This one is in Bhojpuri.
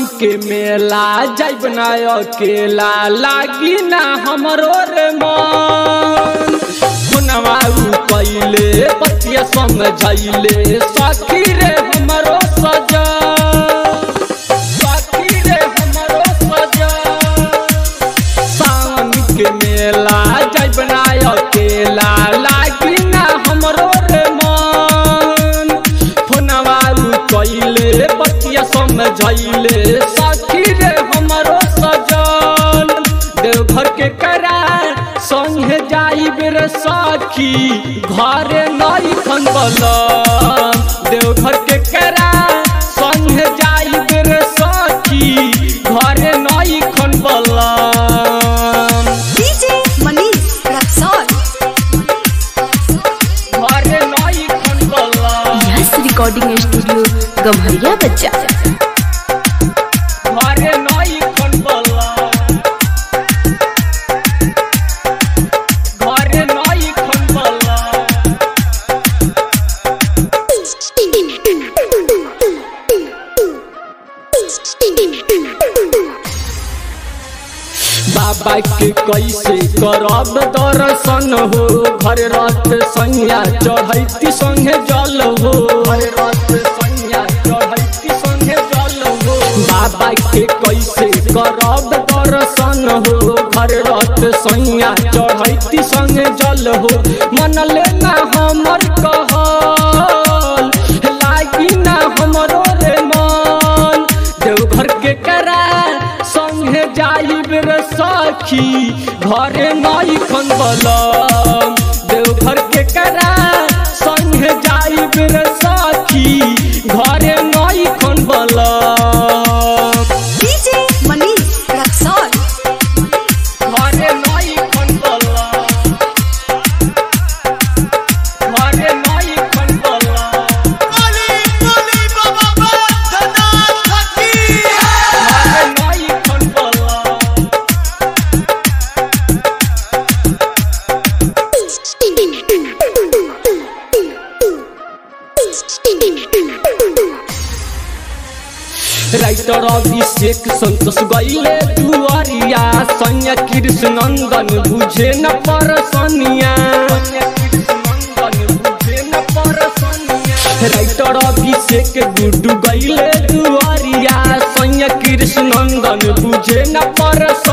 के मेला जाइब ना अकेला लागी ना हमरो रे मन हुनवा पहिले पतिया समझैले सखी रे हमरो सजा सखी रे हमरो सजा सावन के मेला जाइब ना अकेला लागी ना हमरो रे मन फोनवा कैले बतिया समझैले सखी रे हमरो सजल देवघर के करा संगे जाइब रे सखी घरे नई खन देवघर के करा संगे जाइब रे सखी घरे नई खन DJ Manish Raksol. घरे नई खन यस रिकॉर्डिंग स्टूडियो गम्हरिया बच्चा घरे नई खन घरे नई खन बाबा के कैसे करब दर्शन हो घर रात संज्ञा चढ़ैती संगे जल हो घर रात संज्ञा चढ़ैती संगे जल हो बाबा के कैसे करब दर्शन हो घर रात संज्ञा चढ़ैती संगे जल हो मन लेना हमर कहल लागी ना हमरो रे मन देवघर के करा संगे जाइब रे सखी घरे नई खन बलम देवघर के करा संगे जाइब रे सखी घरे नई खन बलम DJ Manish Raksol. घरे नई खन बलम घरे नई खन बलम घरे नई खन बलम राइटर अभिषेक संतोष गईले दुआरिया सैया कृष्ण नंदन बुझे न परसनिया राइटर अभिषेक गुड्डू गईले दुआरिया सैया कृष्ण नंदन बुझे न परस